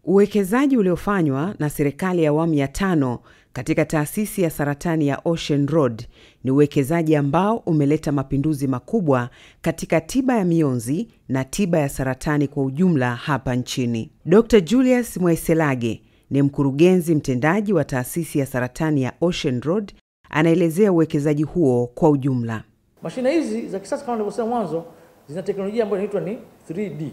Uwekezaji uliofanywa na serikali ya awamu ya tano katika taasisi ya saratani ya Ocean Road ni uwekezaji ambao umeleta mapinduzi makubwa katika tiba ya mionzi na tiba ya saratani kwa ujumla hapa nchini. Dr. Julius Mwaiselage ni mkurugenzi mtendaji wa taasisi ya saratani ya Ocean Road, anaelezea uwekezaji huo kwa ujumla. Mashine hizi za kisasa kama nilivyosema mwanzo zina teknolojia ambayo inaitwa ni 3D.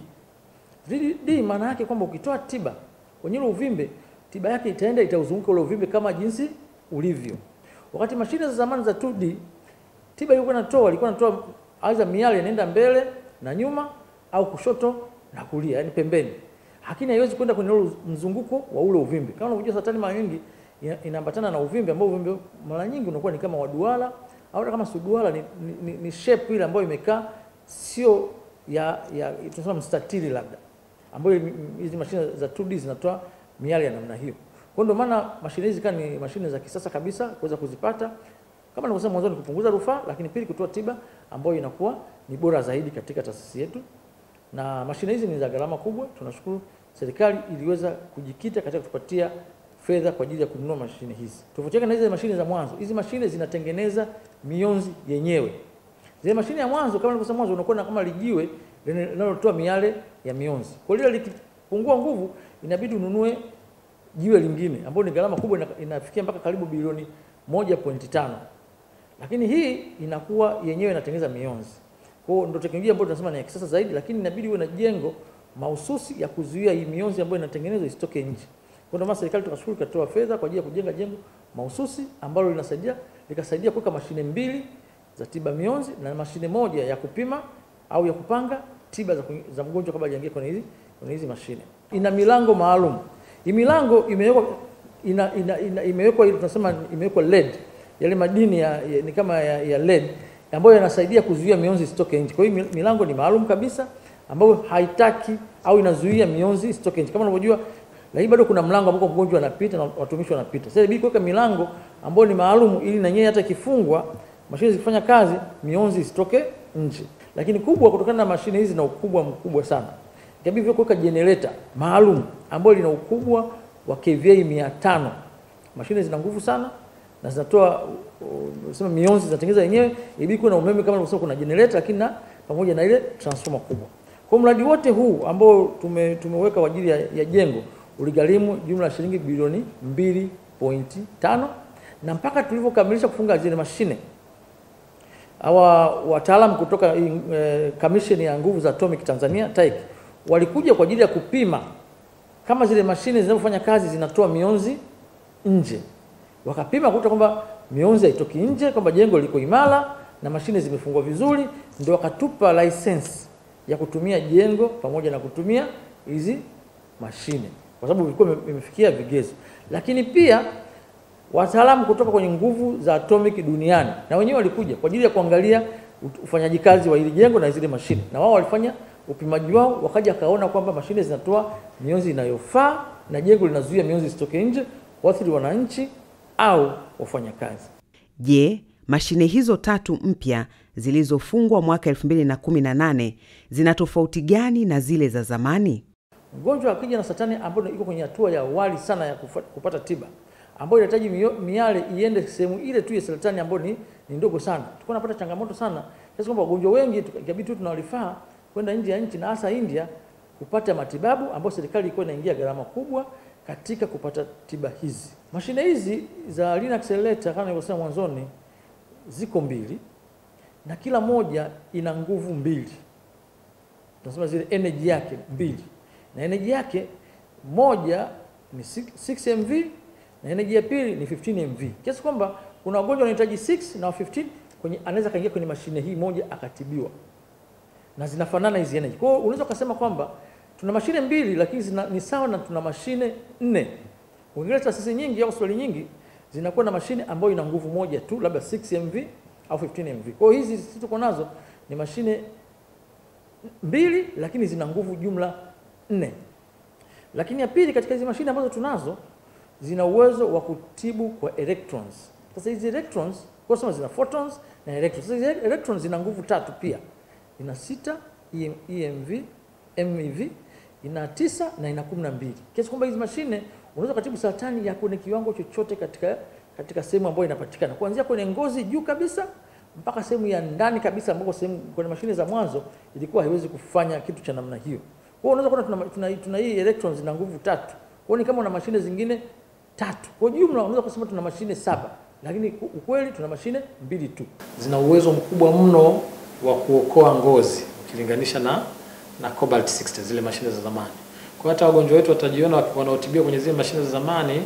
3D maana yake kwamba ukitoa tiba kwenye ule uvimbe, tiba yake itaenda itauzunguka ule uvimbe kama jinsi ulivyo. Wakati mashine za zamani za 2D, tiba ilikuwa inatoa ilikuwa inatoa aidha miale inaenda mbele na nyuma au kushoto na kulia, yani pembeni. Lakini haiwezi kwenda kwenye ule mzunguko wa ule uvimbe. Kama unavyojua saratani mara nyingi inaambatana na uvimbe ambao uvimbe mara nyingi unakuwa ni kama waduara au kama suduara ni, ni, ni, ni shape ile ambayo imekaa sio ya ya tunasema mstatili labda ambayo hizi mashine za 2D zinatoa miale ya namna hiyo. Kwa ndio maana mashine hizi kama ni mashine za kisasa kabisa kuweza kuzipata, kama nilivyosema mwanzo, ni kupunguza rufaa, lakini pili kutoa tiba ambayo inakuwa ni bora zaidi katika taasisi yetu. Na mashine hizi ni za gharama kubwa. Tunashukuru serikali iliweza kujikita katika kutupatia fedha kwa ajili ya kununua mashine hizi. Tofauti na hizi mashine za mwanzo, hizi mashine zinatengeneza mionzi yenyewe. Zile mashine ya mwanzo kama nilivyosema mwanzo, unakuwa kama lijiwe linalotoa miale ya mionzi. Kwa hiyo likipungua nguvu, inabidi ununue jiwe lingine ambalo ni gharama kubwa, inafikia mpaka karibu bilioni 1.5. Lakini hii inakuwa yenyewe inatengeneza mionzi. Kwa hiyo ndio teknolojia ambayo tunasema ni ya kisasa zaidi, lakini inabidi uwe na jengo mahususi ya kuzuia hii mionzi ambayo inatengenezwa isitoke nje. Kwa ndio maana serikali tukashukuru ikatoa fedha kwa ajili ya kujenga jengo mahususi ambalo linasaidia likasaidia kuweka mashine mbili za tiba mionzi na mashine moja ya kupima au ya kupanga tiba za, za mgonjwa kabla hajaingia kwenye hizi kwenye hizi mashine. Ina milango maalum. Hii milango imewekwa ina, ina, ina, imewekwa tunasema imewekwa LED. Yale madini ya, ya, ni kama ya, ya LED ambayo yanasaidia kuzuia mionzi isitoke nje. Kwa hiyo milango ni maalum kabisa ambayo haitaki au inazuia mionzi isitoke nje. Kama unavyojua lakini bado kuna mlango ambapo mgonjwa anapita na watumishi wanapita. Sasa inabidi kuweka milango ambayo ni maalum ili na yeye hata ikifungwa mashine zikifanya kazi mionzi isitoke nje. Lakini kubwa kutokana na mashine hizi na ukubwa mkubwa sana. Ikabidi kuweka generator maalum ambayo lina ukubwa wa kVA 500. Mashine zina nguvu sana na zinatoa sema mionzi zinatengeneza yenyewe, ibidi kuwa na umeme kama nilivyosema, kuna generator lakini na pamoja na ile transformer kubwa. Kwa mradi wote huu ambao tume, tumeweka kwa ajili ya, ya jengo uligharimu jumla ya shilingi bilioni 2.5 na mpaka tulivyokamilisha kufunga zile mashine hawa wataalam kutoka e, Commission ya nguvu za atomic Tanzania TAIC walikuja kwa ajili ya kupima kama zile mashine zinazofanya kazi zinatoa mionzi nje. Wakapima kukuta kwamba mionzi haitoki nje, kwamba jengo liko imara na mashine zimefungwa vizuri, ndio wakatupa license ya kutumia jengo pamoja na kutumia hizi mashine kwa sababu vilikuwa vimefikia vigezo. Lakini pia wataalamu kutoka kwenye nguvu za atomic duniani na wenyewe walikuja kwa ajili ya kuangalia ufanyaji kazi wa hili jengo na zile mashine, na wao walifanya upimaji wao, wakaja kaona kwamba mashine zinatoa mionzi inayofaa na jengo linazuia mionzi isitoke nje kuathiri wananchi au wafanyakazi. Je, mashine hizo tatu mpya zilizofungwa mwaka 2018 zina tofauti gani na zile za zamani? Mgonjwa akija na saratani ambayo iko kwenye hatua ya awali sana ya kufa, kupata tiba ambayo inahitaji miale iende sehemu ile tu ya saratani ambayo ni, ni ndogo sana. Tulikuwa tunapata changamoto sana kiasi kwamba wagonjwa wengi ikabidi tu tunawalifaa kwenda nje ya nchi na hasa India kupata matibabu ambayo serikali ilikuwa inaingia gharama kubwa katika kupata tiba hizi. Mashine hizi za Lean Accelerator kama nilivyosema mwanzoni ziko mbili na kila moja ina nguvu mbili, tunasema zile energy yake mbili, na energy yake moja ni 6 MV na energy ya pili ni 15 MV, kiasi kwamba kuna wagonjwa wanahitaji 6 na 15 kwenye, anaweza kaingia kwenye mashine hii moja akatibiwa, na zinafanana hizi energy. Kwa hiyo unaweza kusema kwamba tuna mashine mbili lakini zina, ni sawa na tuna mashine nne. Ukiangalia taasisi nyingi au hospitali nyingi zinakuwa na mashine ambayo ina nguvu moja tu, labda 6 MV au 15 MV. Kwa hiyo hizi sisi tuko nazo ni mashine mbili lakini zina nguvu jumla nne. Lakini ya pili, katika hizi mashine ambazo tunazo zina uwezo wa kutibu kwa electrons. Sasa hizi electrons kwa sababu zina photons na electrons. Sasa hizi electrons zina nguvu tatu pia, ina sita EMV, MeV ina tisa na ina kumi na mbili kiasi kwamba hizi mashine unaweza kutibu saratani ya kwenye kiwango chochote katika katika sehemu ambayo inapatikana kuanzia kwenye ngozi juu kabisa mpaka sehemu ya ndani kabisa ambapo sehemu kwenye mashine za mwanzo ilikuwa haiwezi kufanya kitu cha namna hiyo. Kwa hiyo unaweza kuona tuna, tuna, tuna hii electrons zina nguvu tatu. Kwa hiyo ni kama una mashine zingine tatu. Kwa jumla unaweza kusema tuna mashine saba, lakini ukweli tuna mashine mbili tu. Zina uwezo mkubwa mno wa kuokoa ngozi ukilinganisha na na Cobalt 60 zile mashine za zamani. Kwa hata wagonjwa wetu watajiona wanaotibiwa kwenye zile mashine za zamani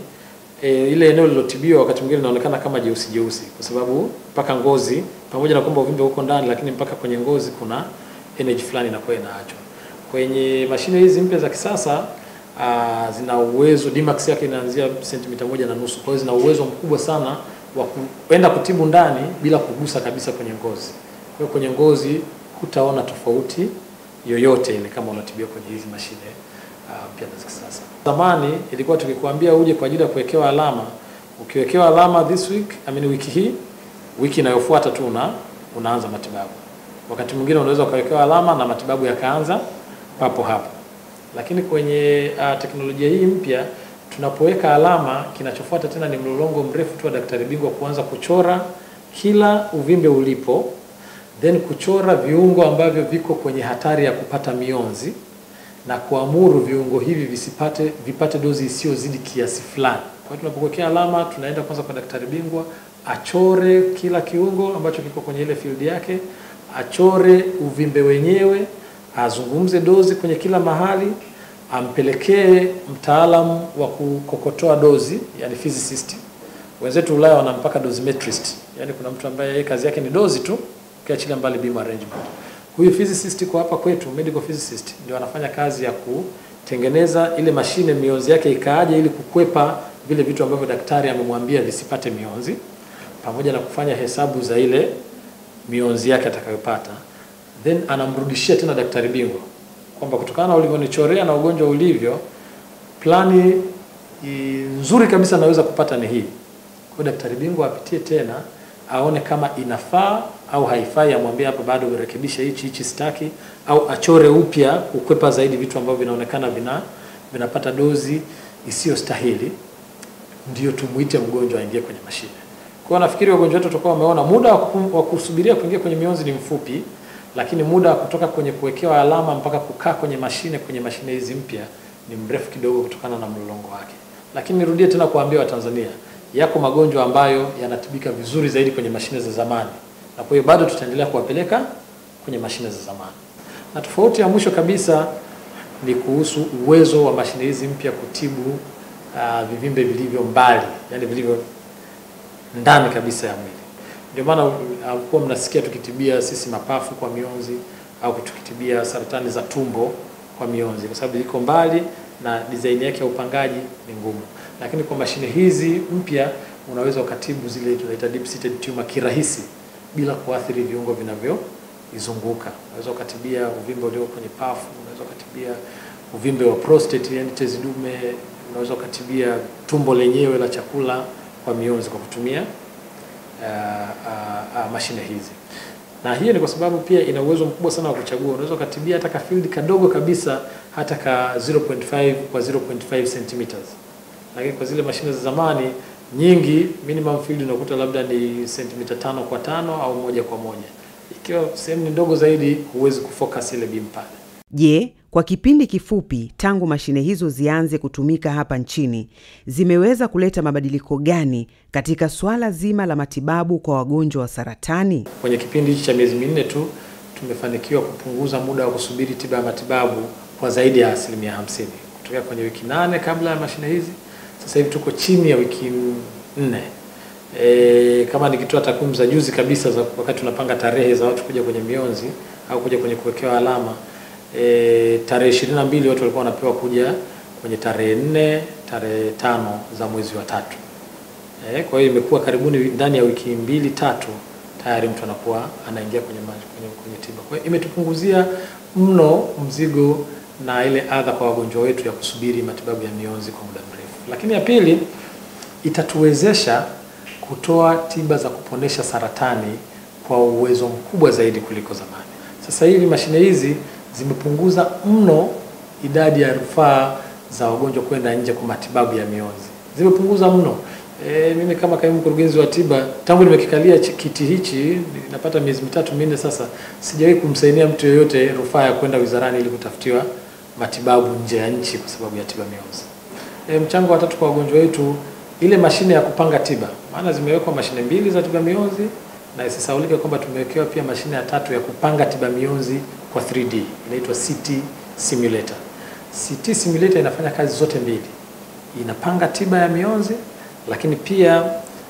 e, ile eneo lilotibiwa wakati mwingine linaonekana kama jeusi jeusi, kwa sababu mpaka ngozi, pamoja na kwamba uvimbe uko ndani, lakini mpaka kwenye ngozi kuna energy fulani inakuwa inaachwa. Kwenye mashine hizi mpya za kisasa aa, zina uwezo Dmax yake inaanzia sentimita moja na nusu, kwa hiyo zina uwezo mkubwa sana wa kuenda kutibu ndani bila kugusa kabisa kwenye ngozi. Kwa hiyo kwenye ngozi hutaona tofauti yoyote ile kama unatibiwa kwenye hizi mashine mpya uh, za kisasa. Zamani ilikuwa tukikwambia uje kwa ajili ya kuwekewa alama, ukiwekewa alama this week, I mean wiki hii, wiki inayofuata tu una unaanza matibabu. Wakati mwingine unaweza ukawekewa alama na matibabu yakaanza papo hapo, lakini kwenye uh, teknolojia hii mpya tunapoweka alama, kinachofuata tena ni mlolongo mrefu tu wa daktari bingwa kuanza kuchora kila uvimbe ulipo, then kuchora viungo ambavyo viko kwenye hatari ya kupata mionzi na kuamuru viungo hivi visipate vipate dozi isiyozidi kiasi fulani. Kwa hiyo tunapokuwekea alama, tunaenda kwanza kwa daktari bingwa achore kila kiungo ambacho kiko kwenye ile field yake, achore uvimbe wenyewe, azungumze dozi kwenye kila mahali, ampelekee mtaalamu wa kukokotoa dozi, yani physicist. Wenzetu Ulaya wana mpaka dosimetrist, yani kuna mtu ambaye yeye kazi yake ni dozi tu, ukiachilia mbali beam arrangement. Huyu physicist kwa hapa kwetu, medical physicist, ndio anafanya kazi ya kutengeneza ile mashine mionzi yake ikaaje, ili kukwepa vile vitu ambavyo daktari amemwambia visipate mionzi, pamoja na kufanya hesabu za ile mionzi yake atakayopata, then anamrudishia tena daktari bingwa kwamba kutokana na ulivyonichorea na ugonjwa ulivyo, plani nzuri kabisa naweza kupata ni hii. Kwa daktari bingwa apitie tena aone kama inafaa au haifai, amwambie hapa bado urekebishe hichi hichi sitaki, au achore upya kukwepa zaidi vitu ambavyo vinaonekana vina vinapata dozi isiyostahili, ndio tumuite mgonjwa aingie kwenye mashine. Kwa hiyo nafikiri wagonjwa wetu tutakuwa wameona muda wa kusubiria kuingia kwenye mionzi ni mfupi, lakini muda wa kutoka kwenye kuwekewa alama mpaka kukaa kwenye mashine kwenye mashine hizi mpya ni mrefu kidogo kutokana na mlolongo wake. Lakini nirudie tena kuambia Watanzania, yako magonjwa ambayo yanatibika vizuri zaidi kwenye mashine za zamani, na kwa hiyo bado tutaendelea kuwapeleka kwenye mashine za zamani. Na tofauti ya mwisho kabisa ni kuhusu uwezo wa mashine hizi mpya kutibu uh, vivimbe vilivyo mbali, yani vilivyo ndani kabisa ya mwili. Ndio maana alikuwa mnasikia tukitibia sisi mapafu kwa mionzi au tukitibia saratani za tumbo kwa mionzi, kwa sababu iko mbali na design yake ya upangaji ni ngumu lakini kwa mashine hizi mpya unaweza ukatibu zile tunaita deep seated tumor kirahisi bila kuathiri viungo vinavyoizunguka. Unaweza ukatibia uvimbe ulio kwenye pafu, unaweza ukatibia uvimbe wa prostate, yani tezi dume, unaweza ukatibia tumbo lenyewe la chakula kwa mionzi kwa kutumia uh, uh, uh, mashine hizi. Na hiyo ni kwa sababu pia ina uwezo mkubwa sana wa kuchagua. Unaweza ukatibia hata ka field kadogo kabisa, hata ka 0.5 kwa 0.5 centimeters lakini kwa zile mashine za zamani nyingi minimum field unakuta labda ni sentimita tano kwa tano au moja kwa moja. Ikiwa sehemu ni ndogo zaidi, huwezi kufocus ile beam pale. Je, kwa kipindi kifupi tangu mashine hizo zianze kutumika hapa nchini zimeweza kuleta mabadiliko gani katika swala zima la matibabu kwa wagonjwa wa saratani? Kwenye kipindi hichi cha miezi minne tu tumefanikiwa kupunguza muda wa kusubiri tiba ya matibabu kwa zaidi ya asilimia hamsini kutokea kwenye wiki nane kabla ya mashine hizi sasa hivi tuko chini ya wiki nne. E, kama nikitoa takwimu za juzi kabisa za wakati tunapanga tarehe za watu kuja kwenye mionzi au kuja kwenye kuwekewa alama e, tarehe ishirini na mbili watu walikuwa wanapewa kuja kwenye tarehe nne, tarehe tano za mwezi wa tatu. E, kwa hiyo imekuwa karibuni ndani ya wiki mbili tatu tayari mtu anakuwa anaingia kwenye, kwenye, kwenye tiba. Kwa hiyo imetupunguzia mno mzigo na ile adha kwa wagonjwa wetu ya kusubiri matibabu ya mionzi kwa muda mrefu. Lakini ya pili, itatuwezesha kutoa tiba za kuponesha saratani kwa uwezo mkubwa zaidi kuliko zamani. Sasa hivi mashine hizi zimepunguza mno idadi ya rufaa za wagonjwa kwenda nje kwa matibabu ya mionzi zimepunguza mno. E, mimi kama kaimu mkurugenzi wa tiba tangu nimekikalia chi- kiti hichi napata miezi mitatu minne sasa, sijawahi kumsainia mtu yoyote rufaa ya kwenda wizarani ili kutafutiwa matibabu nje ya nchi kwa sababu ya tiba mionzi. E, mchango wa tatu kwa wagonjwa wetu, ile mashine ya kupanga tiba, maana zimewekwa mashine mbili za tiba mionzi na isisaulike kwamba tumewekewa pia mashine ya tatu ya kupanga tiba mionzi kwa 3D inaitwa CT simulator. CT simulator inafanya kazi zote mbili, inapanga tiba ya mionzi, lakini pia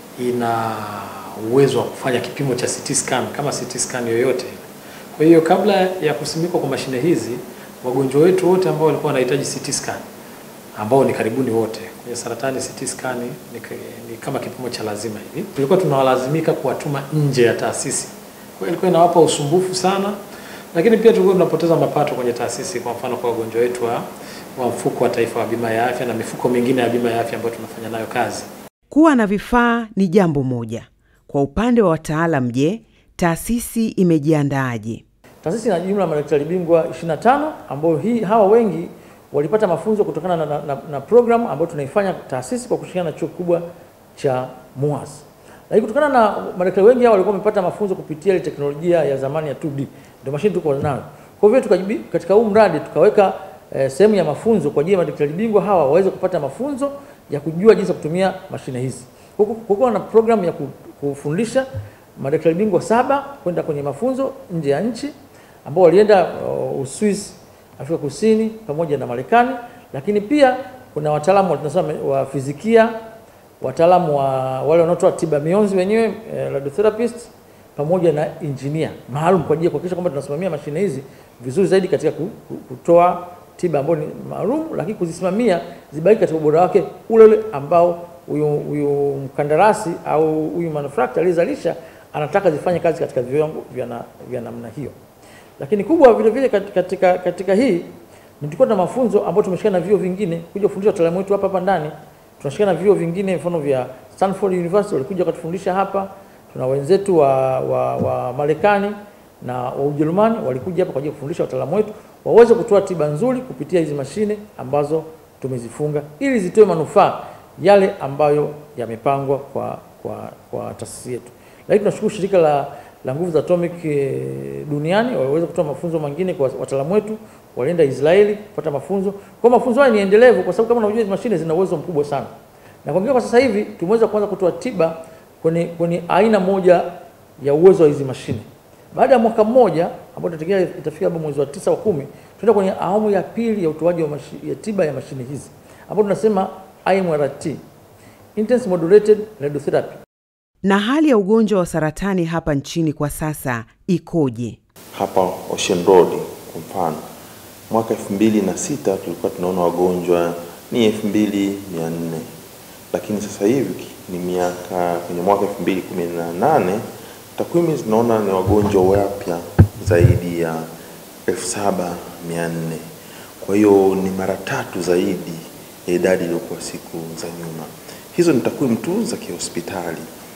ina uwezo wa kufanya kipimo cha CT scan kama CT scan yoyote. Kwa hiyo kabla ya kusimikwa kwa mashine hizi, wagonjwa wetu wote ambao walikuwa wanahitaji CT scan ambao ni karibuni wote kwenye saratani, CT scan ni, ni kama kipimo cha lazima hivi, tulikuwa tunawalazimika kuwatuma nje ya taasisi. Kwa hiyo ilikuwa inawapa usumbufu sana, lakini pia tulikuwa tunapoteza mapato kwenye taasisi, kwa mfano kwa wagonjwa wetu wa, wa mfuko wa taifa wa bima ya afya na mifuko mingine ya bima ya afya ambayo tunafanya nayo kazi. Kuwa na vifaa ni jambo moja. Kwa upande wa wataalam, je, taasisi imejiandaaje? Taasisi ina jumla ya madaktari bingwa 25 ambao hii hawa wengi walipata mafunzo kutokana na, na, na, na program ambayo tunaifanya taasisi kwa kushirikiana na chuo kikubwa cha MUHAS. Lakini kutokana na madaktari wengi hao walikuwa wamepata mafunzo kupitia ile teknolojia ya zamani ya 2D, ndio mashine tuko nayo. Kwa hivyo tukajibi, katika huu mradi tukaweka eh, sehemu ya mafunzo kwa ajili ya madaktari bingwa hawa waweze kupata mafunzo ya kujua jinsi ya kutumia mashine hizi. Kukuwa na program ya kufundisha madaktari bingwa saba kwenda kwenye mafunzo nje ya nchi ambao walienda uh, Uswisi, Afrika Kusini pamoja na Marekani, lakini pia kuna wataalamu tunasema wa fizikia, wataalamu wa wale wanaotoa tiba mionzi wenyewe eh, radiotherapist pamoja na engineer maalum kwa ajili ya kuhakikisha kwamba tunasimamia mashine hizi vizuri zaidi katika kutoa tiba ambayo ni maalum, lakini kuzisimamia zibaki katika ubora wake ule ule ambao huyu huyu mkandarasi au huyu manufacturer aliyezalisha anataka zifanye kazi katika viwango vya na, vya namna hiyo. Lakini kubwa vile vile katika, katika hii tulikuwa na mafunzo ambayo tumeshikana na vyuo vingine kuja kufundisha wataalamu wetu hapa hapa ndani. Tunashikana na vyuo vingine mfano vya Stanford University walikuja wakatufundisha hapa. Tuna wenzetu wa, wa, wa Marekani na wa Ujerumani walikuja hapa kwa ajili ya kufundisha wataalamu wetu waweze kutoa tiba nzuri kupitia hizi mashine ambazo tumezifunga ili zitoe manufaa yale ambayo yamepangwa kwa, kwa, kwa taasisi yetu. Lakini tunashukuru shirika la, la nguvu za atomic e, duniani waliweza kutoa mafunzo mengine kwa wataalamu wetu, walienda Israeli kupata mafunzo. Kwa mafunzo haya ni endelevu, kwa sababu kama unajua hizo mashine zina uwezo mkubwa sana, na kwa kwa sasa hivi tumeweza kuanza kutoa tiba kwenye, kwenye aina moja ya uwezo wa hizi mashine. Baada ya mwaka mmoja ambao tutategemea itafika hapo mwezi wa tisa wa kumi, tunaenda kwenye awamu ya pili ya utoaji wa ya tiba ya mashine hizi ambapo tunasema IMRT, intense modulated radiotherapy. Na hali ya ugonjwa wa saratani hapa nchini kwa sasa ikoje? Hapa Ocean Road kwa mfano, mwaka elfu mbili na sita tulikuwa tunaona wagonjwa ni elfu mbili mia nne lakini sasa hivi ni miaka kwenye mwaka elfu mbili kumi na nane takwimu zinaona ni wagonjwa wapya zaidi ya elfu saba mia nne kwa hiyo ni mara tatu zaidi ya idadi iliyokuwa siku za nyuma. Hizo ni takwimu tu za kihospitali,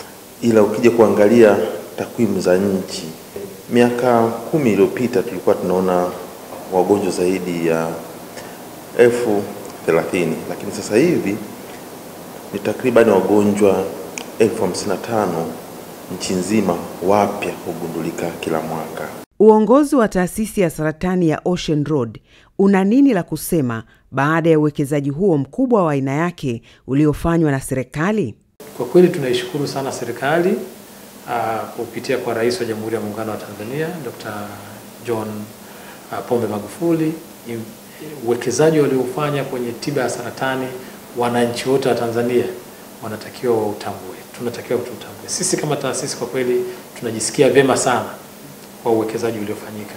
ila ukija kuangalia takwimu za nchi, miaka kumi iliyopita tulikuwa tunaona wagonjwa zaidi ya elfu thelathini lakini sasa hivi ni takriban wagonjwa elfu hamsini na tano nchi nzima wapya hugundulika kila mwaka. Uongozi wa taasisi ya saratani ya Ocean Road una nini la kusema baada ya uwekezaji huo mkubwa wa aina yake uliofanywa na serikali? Kwa kweli tunaishukuru sana serikali uh, kupitia kwa Rais wa Jamhuri ya Muungano wa Tanzania Dr. John uh, Pombe Magufuli, uwekezaji waliofanya kwenye tiba ya saratani, wananchi wote wa Tanzania wanatakiwa wautambue, tunatakiwa tutambue. Sisi kama taasisi kwa kweli tunajisikia vyema sana kwa uwekezaji uliofanyika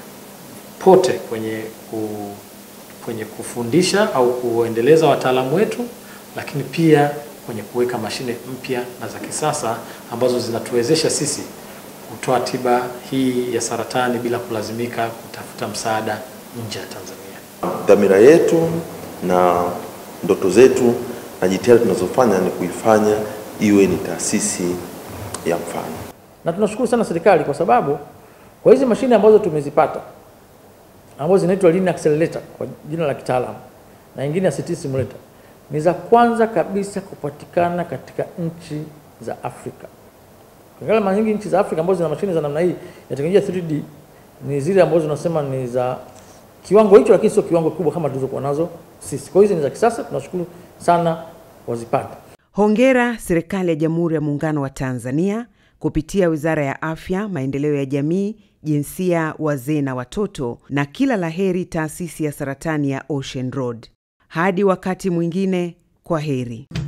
pote kwenye ku, kwenye kufundisha au kuendeleza wataalamu wetu, lakini pia kwenye kuweka mashine mpya na za kisasa ambazo zinatuwezesha sisi kutoa tiba hii ya saratani bila kulazimika kutafuta msaada nje ya Tanzania. Dhamira yetu na ndoto zetu na jitihada tunazofanya ni kuifanya iwe ni taasisi ya mfano, na tunashukuru sana serikali kwa sababu kwa hizi mashine ambazo tumezipata ambazo zinaitwa linear accelerator kwa jina la kitaalamu na nyingine ya CT simulator ni za kwanza kabisa kupatikana katika nchi za Afrika. Ukiangalia mara nyingi nchi za Afrika ambazo zina mashine za namna hii ya teknolojia 3D ni zile ambazo tunasema ni za kiwango hicho, lakini sio kiwango kubwa kama tulizokuwa nazo sisi. Kwa hiyo hizi ni za kisasa, tunashukuru sana wazipate. Hongera serikali ya Jamhuri ya Muungano wa Tanzania kupitia Wizara ya Afya, Maendeleo ya Jamii, Jinsia, Wazee na Watoto, na kila laheri taasisi ya saratani ya Ocean Road. Hadi wakati mwingine, kwa heri.